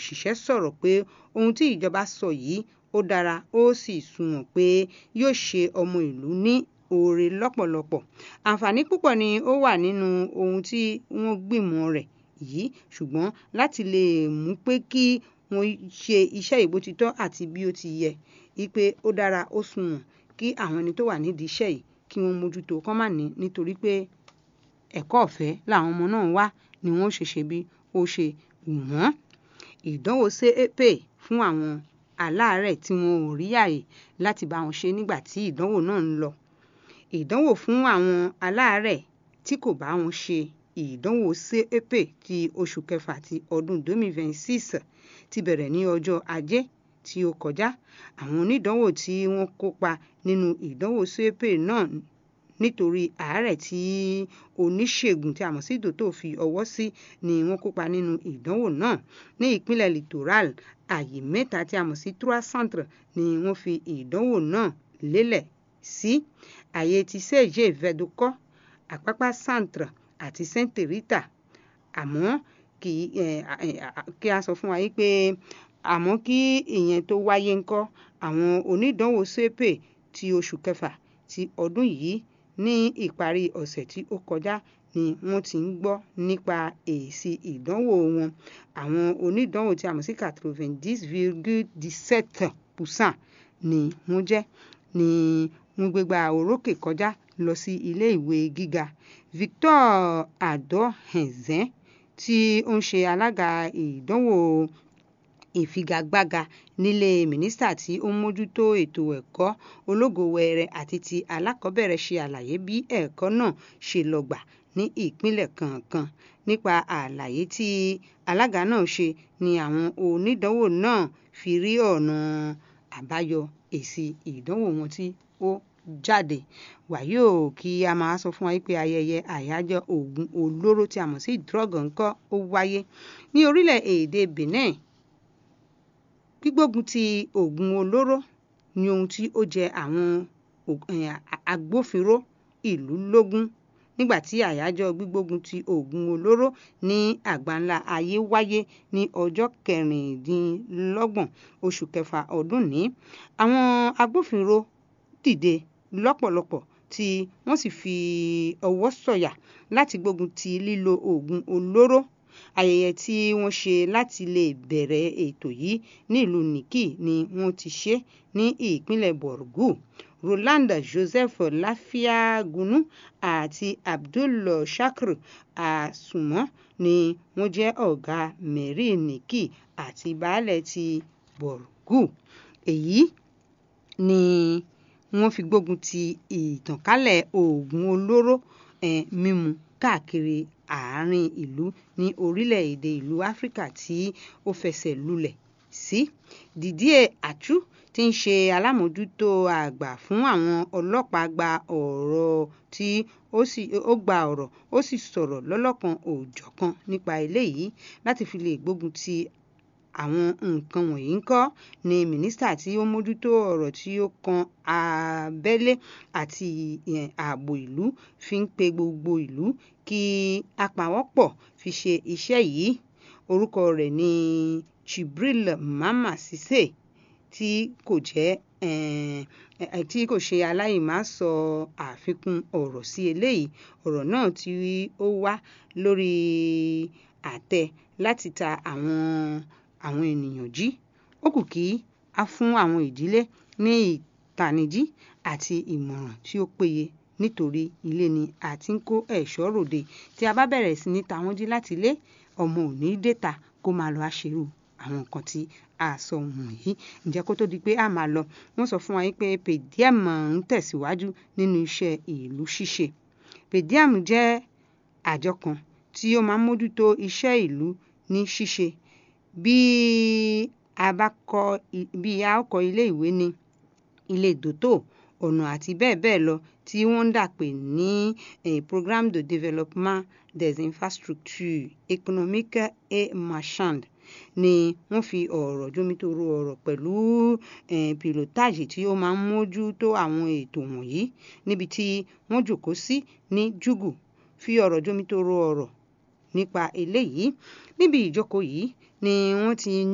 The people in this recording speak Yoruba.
òṣìṣẹ́ sọ̀rọ̀ pé ohun tí ìjọba sọ yìí ó dára ó sì sunwọ̀n pé yóò ṣe ọmọ ìlú ní oore lọ́pọ̀lọpọ̀ àǹfààní púpọ̀ ni ó wà nínú ohun tí wọ́n gbìmọ̀ rẹ̀ yìí ṣùgbọ́n láti lè mú pé kí wọ́n ṣe iṣẹ́ ìbò ti tọ́ àti bí ó ti yẹ wípé ó dára ó sunwọ̀n kí àwọn ẹni tó wà nídìí iṣẹ́ yìí kí wọ́n mójútó kán má ní nítorí pé ẹ̀kọ́ ọ̀fẹ́ làwọn ọmọ náà wá ni wọ́n ṣe ṣe bí ó ṣe wù wọ́n ìdánwò CAPE fún àwọn aláàárẹ̀ tí wọn ò rí àyè láti bá wọn ṣe nígbà tí ìdánwò náà ń lọ ìdánwò fún àwọn aláàárẹ̀ tí kò bá wọn ṣe ìdánwò CAPE ti oṣù kẹfà ti ọdún 2026 ti bẹ̀rẹ̀ ní ọjọ́ ajé tí ó kọjá àwọn onídánwò tí wọ́n kópa nínú ìdánwò CAPE náà nítorí àárẹ̀ tí oníṣègùn tí a mọ̀ sí dòtò fi ọwọ́ sí ni wọ́n kópa nínú ìdánwò náà ní ìpínlẹ̀ littoral àyè mẹ́ta tí a mọ̀ sí trois centres ni wọ́n fi ìdánwò náà lélẹ̀ sí àyè ti sèche vedokọ àpápá centre àti sainte rita àmọ́ kì í kí a sọ fún wa yìí pé àmọ́ kí ìyẹn tó wáyé ńkọ́ àwọn onídánwò CAPE ti oṣù kẹfà ti ọdún yìí ní ìparí ọ̀sẹ̀ tí ó kọjá ni wọ́n ti ń gbọ́ nípa èsì ìdánwò wọn àwọn onídánwò tí a mọ̀ sí quatre-vingt-dix virgule dix-sept percent ni wọ́n jẹ́ ni wọ́n gbégbá orókè kọjá lọ sí ilé ìwé gíga Victor Adohenzen tí ó ń ṣe alága ìdánwò ìfigagbága nílé mínísítà tí ó ń mójútó ètò ẹ̀kọ́ ológo wẹẹrẹ àti ti alákọ̀ọ́bẹ̀rẹ̀ ṣe àlàyé bí ẹ̀kọ́ náà ṣe lọ gbà ní ìpínlẹ̀ kọ̀ọ̀kan nípa àlàyé tí alága náà ṣe ni àwọn onídánwò náà fi rí ọ̀nà àbáyọ èsì ìdánwò wọn tí ó jáde wàyí ò kí a máa sọ fún wa pé ayẹyẹ àyájọ́ oògùn olóró tí a mọ̀ sí drug ńkọ́ ó wáyé ní orílẹ̀-èdè Benin gbígbógun ti oògùn olóró ni ohun tí ó jẹ àwọn agbófinró ìlú lógún nígbà tí àyájọ́ gbígbógun ti oògùn olóró ní àgbáńlá ayé wáyé ní ọjọ́ kẹrìndínlọ́gbọ̀n oṣù kẹfà ọdún ní àwọn agbófinró dìde lọ́pọ̀lọpọ̀ tí wọ́n sì fi ọwọ́ sọ̀yà láti gbógun ti lílo oògùn olóró ayẹyẹ tí wọ́n ṣe láti lè bẹ̀rẹ̀ ètò yìí nílùú Nikki ni wọ́n ti ṣe ní ìpínlẹ̀ Borgu Roland Joseph Láfíàgúnú àti Abdul Shakir Àsùnmọ́ ni wọ́n jẹ́ ọ̀gá mẹ́rí Nikki àti baálẹ̀ ti Borgu èyí ni wọ́n fi gbógun ti ìtànkálẹ̀ oògùn olóró eh, mímu káàkiri àárín ìlú ní orílẹ̀-èdè ìlú áfíríkà tí ó fẹsẹ̀ lulẹ̀ sí Didier Achu tí ń ṣe alámòójútó àgbà fún àwọn ọlọ́pàá gba ọ̀rọ̀ tí ó sì ó gba ọ̀rọ̀ ó sì sọ̀rọ̀ lọ́lọ́kan òòjọ̀kan nípa eléyìí láti fi lè gbógun ti àwọn nǹkan wọ̀nyí ń kọ́ ni mínísítà tí ó mójútó ọ̀rọ̀ tí ó kan abẹ́lé àti ààbò ìlú fi ń pe gbogbo ìlú kí a pawọ́pọ̀ fi ṣe iṣẹ́ yìí orúkọ rẹ̀ ní Chibril Mama Cisse tí kò jẹ́ tí kò ṣe aláìmá sọ àfikún ọ̀rọ̀ sí eléyìí ọ̀rọ̀ náà tí ó wá lórí àtẹ láti ta àwọn àwọn ènìyàn jí ó kù kí a fún àwọn ìdílé ní ìtanijí àti ìmọ̀ràn tí ó péye nítorí ilé ni a ti ń kó ẹ̀ṣọ́ ròde tí a bá bẹ̀rẹ̀ sí ní ta wọ́n jí láti ilé ọmọ ò ní déta kó máa lọ àṣírù àwọn nǹkan tí a sọ wọ̀nyí ǹjẹ́ kó tó di pé a máa lọ wọ́n sọ fún wa pé pediam ń tẹ̀síwájú nínú iṣẹ́ ìlú ṣíṣe pediam jẹ́ àjọ kan tí ó máa ń mójútó iṣẹ́ ìlú ní ṣíṣe bí a bá kọ́ bí a kọ́ ilé ìwé ní ilé dòtò ọ̀nà àti bẹ́ẹ̀ bẹ́ẹ̀ lọ tí wọ́n ń dà pé ní programme de développement des infrastructures économiques et marchandes ni wọ́n fi ọ̀rọ̀ jomitoro ọ̀rọ̀ pẹ̀lú pilotage tí ó máa ń mójútó àwọn ètò wọ̀nyí níbi tí wọ́n jòkó sí ní Jugu fi ọ̀rọ̀ jomitoro ọ̀rọ̀ nípa eléyìí níbi ìjókòó yìí ni wọ́n ti